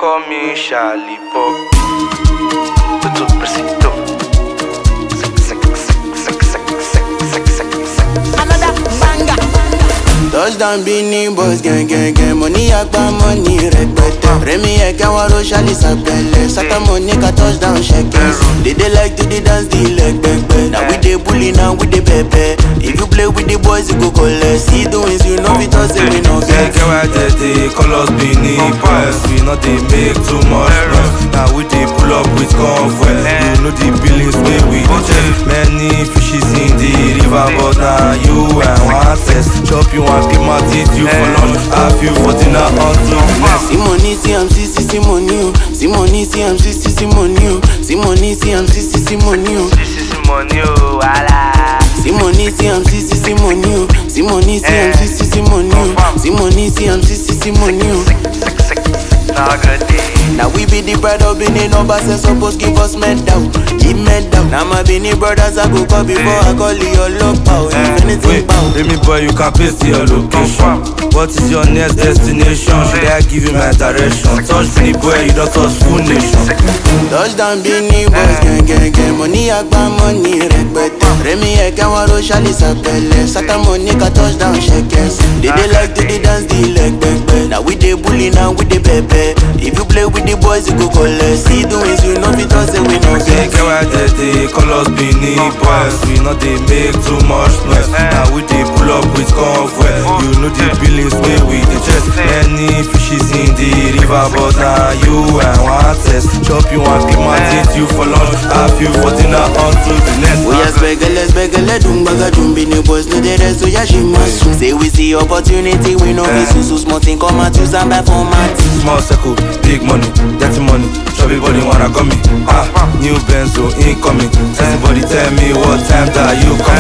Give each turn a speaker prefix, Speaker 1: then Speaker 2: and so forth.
Speaker 1: call me Charlie Pop. Tutu besito.
Speaker 2: Another banger.
Speaker 3: Touchdown Beanie Boys gang gang gang Money agba money rẹpẹtẹ Rẹmi ẹ̀kẹ́ wọn ro ṣálí sàpẹlẹ Sátọ́mọ̀ ní ká touchdown ṣẹkẹs They dey like to dey dance the leg gbẹgbẹ Na we dey bully na we dey pẹpẹ If you play with the boys you go collect See the wins you no fit talk say we no get
Speaker 1: Get why they dey call us Benin Boys. We not dey make too much noise. Now we dey pull up with convoy. You know the billings wey we dey check. Many fishes in the river, but now you and one test. Chop you and keep my teeth you for lunch. Have you for dinner until next.
Speaker 3: See money, see I'm see see see money o See money, see I'm see see see money o See money, see I'm see see see money o
Speaker 1: This is money, oh, wala.
Speaker 3: See money, see I'm see see see money o See money, see I'm see see see money o See money, see I'm see see see money o
Speaker 1: Sick, sick, sick. Now good day.
Speaker 3: Now we be the pride of Benin number say suppose give us medal, give medal. Now my Benin brothers I go call before I call your love power. If anything
Speaker 1: Wait,
Speaker 3: bow.
Speaker 1: baby boy, you can paste your location. What is your next destination? Should I give you my direction? Touch me, boy, you don't touch full nation.
Speaker 3: Touchdown Benin boys gang gang gang. Money agba money rẹpẹtẹ. Rẹmi ẹ̀kẹ́ wọn ro ṣálí sàpẹlẹ. Sátọ́mọ̀ ní ká touchdown ṣẹkẹs. They dey like to dey dance the leg gbẹgbẹ. Now we dey bully now we dey pẹpẹ. If you play with the boys you go collect. See the wins you no fit talk say we no
Speaker 1: They
Speaker 3: get.
Speaker 1: get why they dey call us Benin boys. We not dey make too much noise. Now we dey pull up with convoy. You know the billings wey we dey chest. Many fishes in the river, but now you and one test. Chop you and keep my teeth you for lunch. Have you for dinner until the next.
Speaker 3: Oya spẹgẹlẹ spẹgẹlẹ dùn gbàgà dùn bí ni boys no dey rest oya ṣe máa sùn. Say we see opportunity we no fit sùn so small thing come out use am buy format.
Speaker 1: Small circle, big money, dirty money. Everybody wanna come me. Ah, new Benzo incoming. Everybody tell me what time that you come.